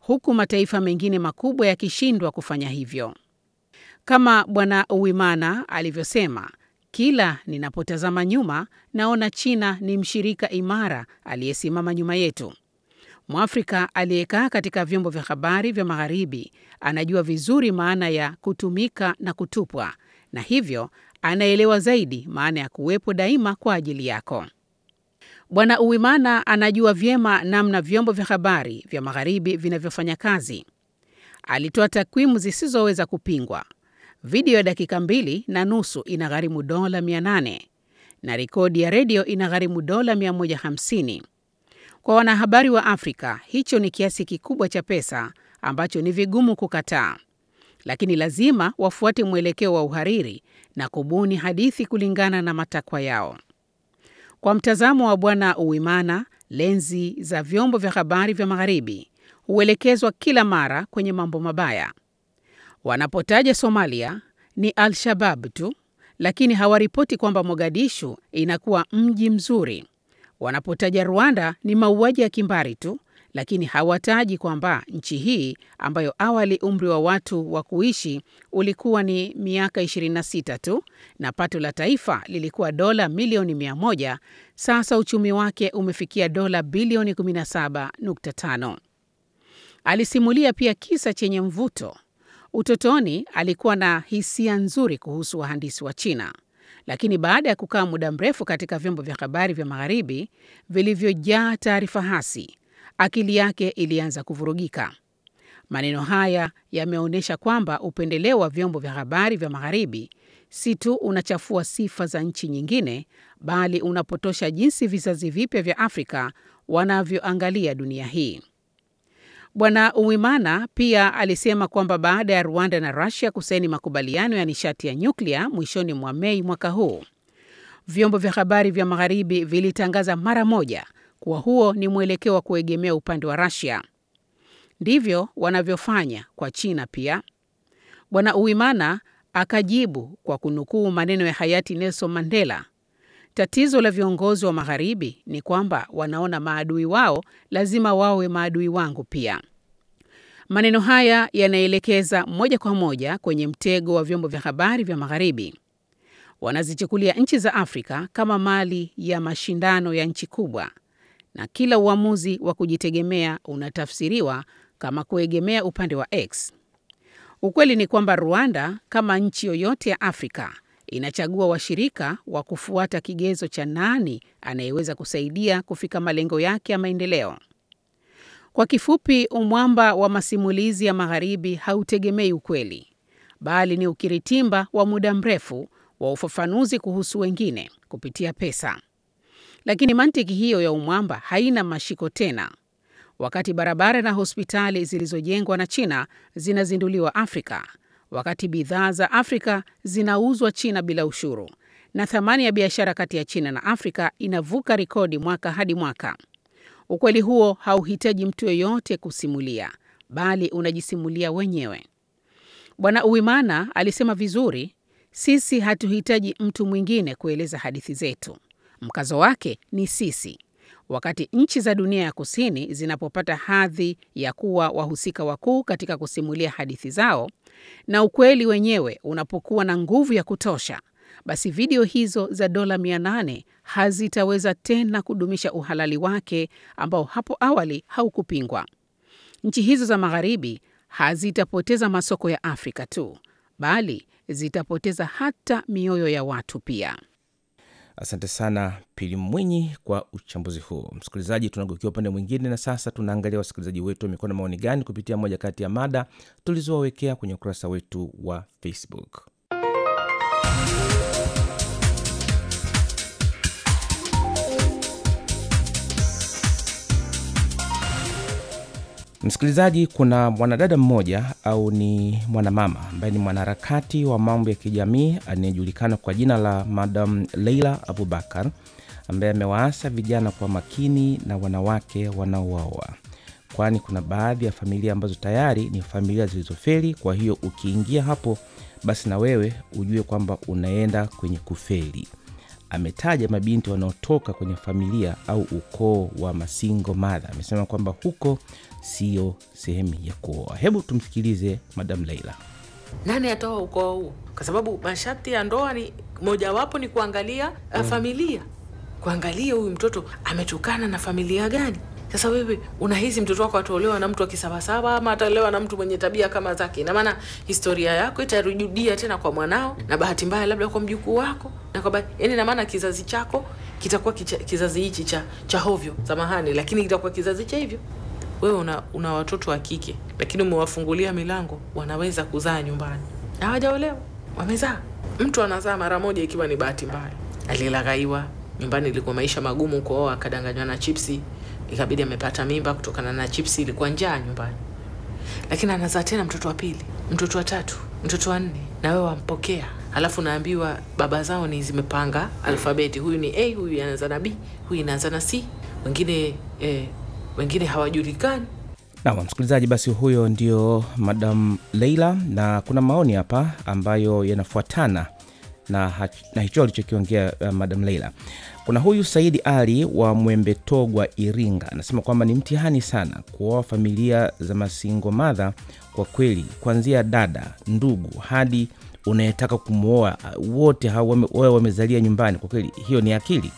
huku mataifa mengine makubwa yakishindwa kufanya hivyo. Kama Bwana Uwimana alivyosema, kila ninapotazama nyuma naona China ni mshirika imara aliyesimama nyuma yetu. Mwafrika aliyekaa katika vyombo vya habari vya Magharibi anajua vizuri maana ya kutumika na kutupwa, na hivyo anaelewa zaidi maana ya kuwepo daima kwa ajili yako. Bwana Uwimana anajua vyema namna vyombo vya habari vya Magharibi vinavyofanya kazi. Alitoa takwimu zisizoweza kupingwa. Video ya dakika mbili na nusu inagharimu dola 800 na rekodi ya redio inagharimu dola 150. Kwa wanahabari wa Afrika, hicho ni kiasi kikubwa cha pesa ambacho ni vigumu kukataa, lakini lazima wafuate mwelekeo wa uhariri na kubuni hadithi kulingana na matakwa yao. Kwa mtazamo wa Bwana Uwimana, lenzi za vyombo vya habari vya Magharibi huelekezwa kila mara kwenye mambo mabaya. Wanapotaja Somalia ni Al-Shabab tu, lakini hawaripoti kwamba Mogadishu inakuwa mji mzuri. Wanapotaja Rwanda ni mauaji ya kimbari tu, lakini hawataji kwamba nchi hii ambayo awali umri wa watu wa kuishi ulikuwa ni miaka 26 tu na pato la taifa lilikuwa dola milioni 100, sasa uchumi wake umefikia dola bilioni 17.5. Alisimulia pia kisa chenye mvuto. Utotoni alikuwa na hisia nzuri kuhusu wahandisi wa China, lakini baada ya kukaa muda mrefu katika vyombo vya habari vya Magharibi vilivyojaa taarifa hasi, akili yake ilianza kuvurugika. Maneno haya yameonyesha kwamba upendeleo wa vyombo vya habari vya Magharibi si tu unachafua sifa za nchi nyingine, bali unapotosha jinsi vizazi vipya vya Afrika wanavyoangalia dunia hii. Bwana Uwimana pia alisema kwamba baada ya Rwanda na Russia kusaini makubaliano ya nishati ya nyuklia mwishoni mwa Mei mwaka huu, vyombo vya habari vya Magharibi vilitangaza mara moja kuwa huo ni mwelekeo wa kuegemea upande wa Russia. Ndivyo wanavyofanya kwa China pia. Bwana Uwimana akajibu kwa kunukuu maneno ya hayati Nelson Mandela, tatizo la viongozi wa Magharibi ni kwamba wanaona maadui wao lazima wawe maadui wangu pia. Maneno haya yanaelekeza moja kwa moja kwenye mtego wa vyombo vya habari vya Magharibi. Wanazichukulia nchi za Afrika kama mali ya mashindano ya nchi kubwa, na kila uamuzi wa kujitegemea unatafsiriwa kama kuegemea upande wa X. Ukweli ni kwamba Rwanda, kama nchi yoyote ya Afrika, inachagua washirika wa kufuata kigezo cha nani anayeweza kusaidia kufika malengo yake ya maendeleo. Kwa kifupi, umwamba wa masimulizi ya Magharibi hautegemei ukweli, bali ni ukiritimba wa muda mrefu wa ufafanuzi kuhusu wengine kupitia pesa. Lakini mantiki hiyo ya umwamba haina mashiko tena. Wakati barabara na hospitali zilizojengwa na China zinazinduliwa Afrika, wakati bidhaa za Afrika zinauzwa China bila ushuru, na thamani ya biashara kati ya China na Afrika inavuka rekodi mwaka hadi mwaka. Ukweli huo hauhitaji mtu yeyote kusimulia, bali unajisimulia wenyewe. Bwana Uwimana alisema vizuri, sisi hatuhitaji mtu mwingine kueleza hadithi zetu. Mkazo wake ni sisi. Wakati nchi za dunia ya kusini zinapopata hadhi ya kuwa wahusika wakuu katika kusimulia hadithi zao na ukweli wenyewe unapokuwa na nguvu ya kutosha, basi video hizo za dola 800 hazitaweza tena kudumisha uhalali wake ambao hapo awali haukupingwa. Nchi hizo za Magharibi hazitapoteza masoko ya Afrika tu, bali zitapoteza hata mioyo ya watu pia. Asante sana Pili Mwinyi kwa uchambuzi huu. Msikilizaji, tunageukia upande mwingine, na sasa tunaangalia wasikilizaji wetu wamekuwa na maoni gani kupitia moja kati ya mada tulizowawekea kwenye ukurasa wetu wa Facebook. Msikilizaji, kuna mwanadada mmoja au ni mwanamama ambaye ni mwanaharakati wa mambo ya kijamii anayejulikana kwa jina la Madam Leila Abubakar ambaye amewaasa vijana kwa makini na wanawake wanaoaoa, kwani kuna baadhi ya familia ambazo tayari ni familia zilizofeli. Kwa hiyo ukiingia hapo, basi na wewe ujue kwamba unaenda kwenye kufeli. ametaja mabinti wanaotoka kwenye familia au ukoo wa masingo madha. Amesema kwamba huko sio sehemu ya kuoa. Hebu tumsikilize Madam Leila. nani atoa ukoo huo? Kwa sababu masharti ya ndoa ni mojawapo ni kuangalia uh, familia, kuangalia huyu mtoto ametokana na familia gani. Sasa wewe unahisi mtoto wako ataolewa na mtu akisabasaba ama ataolewa na mtu mwenye tabia kama zake? Ina maana historia yako itarudia tena kwa mwanao, na bahati mbaya labda kwa mjukuu wako, na kwa bahati yani, ina maana kizazi chako kitakuwa kicha- kizazi hichi cha cha hovyo, samahani, lakini kitakuwa kizazi cha hivyo wewe una, una watoto wa kike lakini umewafungulia milango, wanaweza kuzaa nyumbani, hawajaolewa wamezaa. Mtu anazaa mara moja ikiwa ni bahati mbaya, alilaghaiwa nyumbani, ilikuwa maisha magumu, kuoa akadanganywa na chipsi, ikabidi amepata mimba kutokana na chipsi, ilikuwa njaa nyumbani, lakini anazaa tena mtoto wa pili, mtoto wa tatu, mtoto wa nne, na wewe wampokea, halafu naambiwa baba zao ni zimepanga alfabeti, huyu ni A, huyu anaanza na B, huyu inaanza na C, wengine eh, wengine hawajulikani. Naam, msikilizaji, basi huyo ndio Madam Leila, na kuna maoni hapa ambayo yanafuatana na, hach- na hicho alichokiongea uh, Madam Leila. Kuna huyu Saidi Ali wa Mwembetogwa, Iringa, anasema kwamba ni mtihani sana kuoa familia za masingo madha. Kwa kweli, kuanzia dada, ndugu hadi unayetaka kumwoa, uh, wote hao wame- wawe wamezalia nyumbani. Kwa kweli, hiyo ni akili.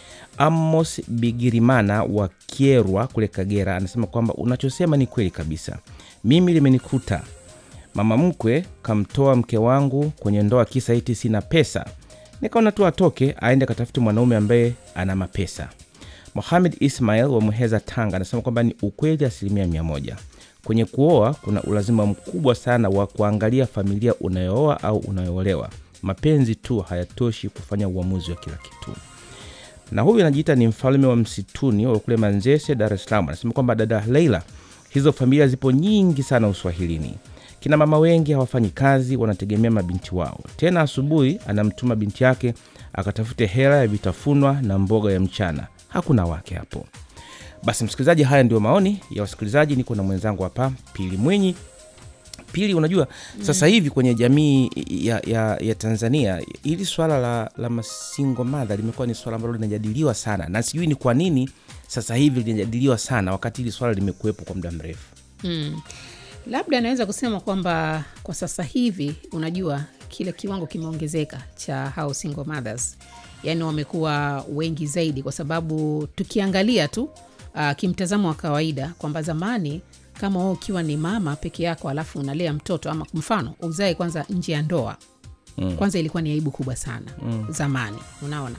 Amos Bigirimana wa Kierwa kule Kagera anasema kwamba unachosema ni kweli kabisa. Mimi limenikuta mama mkwe kamtoa mke wangu kwenye ndoa kisa iti sina pesa, nikaona tu atoke aende akatafute mwanaume ambaye ana mapesa. Mohamed Ismail wa Muheza, Tanga anasema kwamba ni ukweli asilimia mia moja. Kwenye kuoa kuna ulazima mkubwa sana wa kuangalia familia unayooa au unayoolewa. Mapenzi tu hayatoshi kufanya uamuzi wa kila kitu na huyu anajiita ni mfalme wa msituni wa kule Manzese, Dar es Salaam. Anasema kwamba dada Leila, hizo familia zipo nyingi sana Uswahilini. Kina mama wengi hawafanyi kazi, wanategemea mabinti wao. Tena asubuhi anamtuma binti yake akatafute hela ya vitafunwa na mboga ya mchana, hakuna wake hapo. Basi msikilizaji, haya ndio maoni ya wasikilizaji. Niko na mwenzangu hapa Pili Mwenyi. Pili, unajua sasa hivi kwenye jamii ya, ya, ya Tanzania hili swala la, la masingo madha limekuwa ni swala ambalo linajadiliwa sana, na sijui ni kwa nini sasa hivi linajadiliwa sana wakati hili swala limekuwepo kwa muda mrefu. Mm. Labda naweza kusema kwamba kwa sasa hivi, unajua kile kiwango kimeongezeka cha hao single mothers, yaani wamekuwa wengi zaidi, kwa sababu tukiangalia tu uh, kimtazamo wa kawaida kwamba zamani kama wewe ukiwa ni mama peke yako alafu unalea mtoto ama mfano uzae kwanza nje ya ndoa mm. kwanza ilikuwa ni aibu kubwa sana mm. zamani unaona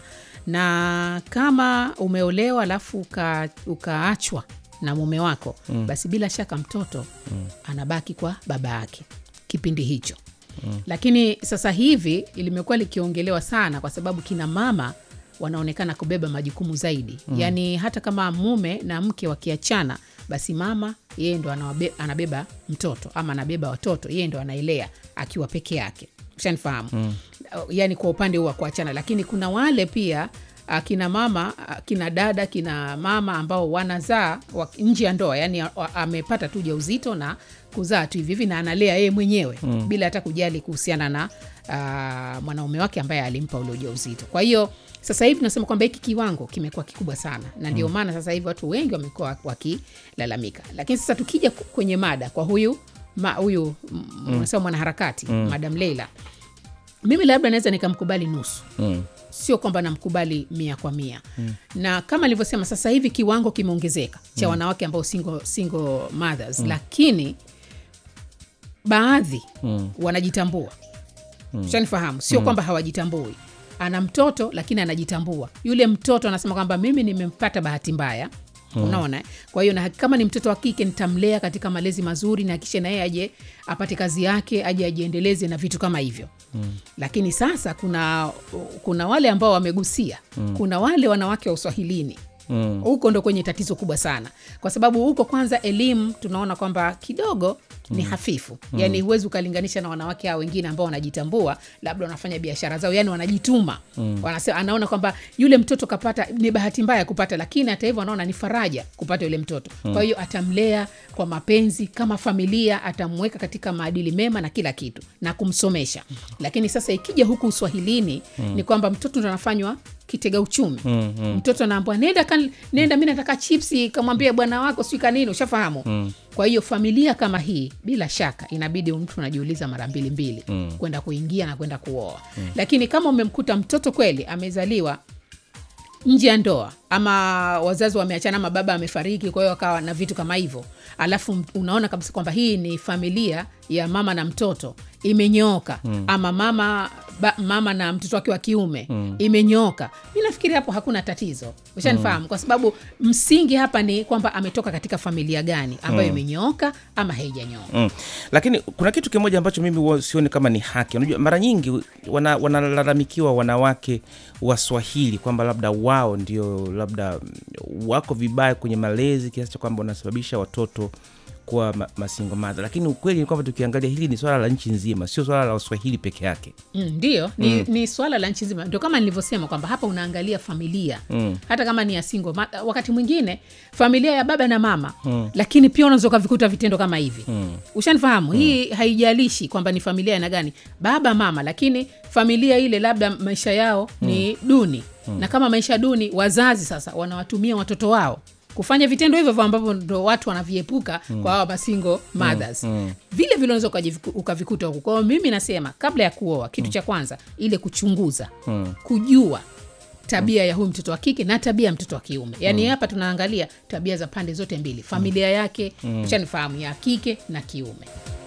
na kama umeolewa alafu uka, ukaachwa na mume wako mm. basi bila shaka mtoto mm. anabaki kwa baba yake kipindi hicho mm. lakini sasa hivi limekuwa likiongelewa sana kwa sababu kina mama wanaonekana kubeba majukumu zaidi mm. yaani hata kama mume na mke wakiachana basi mama yeye ndo anawabe, anabeba mtoto ama anabeba watoto yeye ndo anaelea akiwa peke yake shanifahamu mm. yaani kwa upande huu wa kuachana lakini kuna wale pia kina mama kina dada kina mama ambao wanazaa wa- nje ya ndoa yani a- amepata tu ujauzito na kuzaa tu hivi hivi na analea yeye mwenyewe mm. bila hata kujali kuhusiana na uh, mwanaume wake ambaye alimpa ule ujauzito kwa hiyo sasa hivi tunasema kwamba hiki kiwango kimekuwa kikubwa sana na ndio maana sasa hivi watu wengi wamekuwa wakilalamika lakini sasa tukija ku- kwenye mada kwa huyu ma, huyu mm. unasema mwanaharakati mm. madam leila mimi labda naweza nikamkubali nusu Mm. sio kwamba namkubali mia kwa mia mm. na kama alivyosema sasa hivi kiwango kimeongezeka cha mm. wanawake ambao single, single mothers mm. lakini baadhi mm. wanajitambua mm. shanifahamu sio mm. kwamba hawajitambui ana mtoto lakini anajitambua yule mtoto anasema kwamba mimi nimempata bahati mbaya Mm. unaona eh? kwa hiyo na kama ni mtoto wa kike nitamlea katika malezi mazuri na kisha na yeye aje apate kazi yake aje ajiendeleze na vitu kama hivyo mm. lakini sasa kuna kuna wale ambao wamegusia mm. kuna wale wanawake wa uswahilini Mm. huko ndo kwenye tatizo kubwa sana kwa sababu huko kwanza elimu tunaona kwamba kidogo ni hafifu mm. yaani huwezi ukalinganisha na wanawake hao wengine ambao wanajitambua labda wanafanya biashara zao yani wanajituma mm. Wanase, anaona kwamba yule mtoto kapata ni bahati mbaya kupata lakini hata hivyo anaona ni faraja kupata yule mtoto mm. kwa hiyo atamlea kwa mapenzi kama familia atamweka katika maadili mema na kila kitu na kumsomesha lakini sasa ikija huku uswahilini mm. ni kwamba mtoto ndo anafanywa kitega uchumi Mm, mm. mtoto anaambwa nenda kan, nenda mi nataka chipsi kamwambia bwana wako sijui kanini ushafahamu Mm. kwa hiyo familia kama hii bila shaka inabidi mtu unajiuliza mara mbili mbili Mm. kwenda kuingia na kwenda kuoa lakini kama umemkuta mtoto kweli amezaliwa nje ya ndoa ama wazazi wameachana ama baba amefariki kwa hiyo akawa na vitu kama hivyo alafu m- unaona kabisa kwamba hii ni familia ya mama na mtoto imenyooka mm. ama mama ba, mama na mtoto wake wa kiume mm. imenyooka mi nafikiri hapo hakuna tatizo ushanifahamu mm. kwa sababu msingi hapa ni kwamba ametoka katika familia gani ambayo imenyooka ama haijanyooka Mm. Lakini kuna kitu kimoja ambacho mimi huwa sioni kama ni haki. Unajua, mara nyingi wana- wanalalamikiwa wanawake Waswahili kwamba labda wao ndio labda mm, wako vibaya kwenye malezi kiasi cha kwamba wanasababisha watoto kuwa ma, masingo madha, lakini ukweli ni kwamba tukiangalia hili ni swala la nchi nzima, sio swala la Waswahili peke yake. Mm, ndio ni, mm. ni swala la nchi nzima ndio kama nilivyosema kwamba hapa unaangalia familia Mm. hata kama ni ya single ma, wakati mwingine familia ya baba na mama mm. lakini pia unaweza ukavikuta vitendo kama hivi mm. ushanifahamu mm. hii haijalishi kwamba ni familia aina gani baba mama lakini familia ile labda maisha yao mm. ni duni mm. na kama maisha duni wazazi sasa wanawatumia watoto wao kufanya vitendo hivyo hivyo ambavyo ndo watu wanaviepuka mm. kwa hawa masingo mothers mm. Mm. vile vile unaweza ukajiviku- ukavikuta huku kwao mimi nasema kabla ya kuoa kitu cha kwanza ile kuchunguza mm. kujua tabia ya huyu mtoto wa kike na tabia ya mtoto wa kiume yaani hapa tunaangalia tabia za pande zote mbili familia yake mm. ushanifahamu ya kike na kiume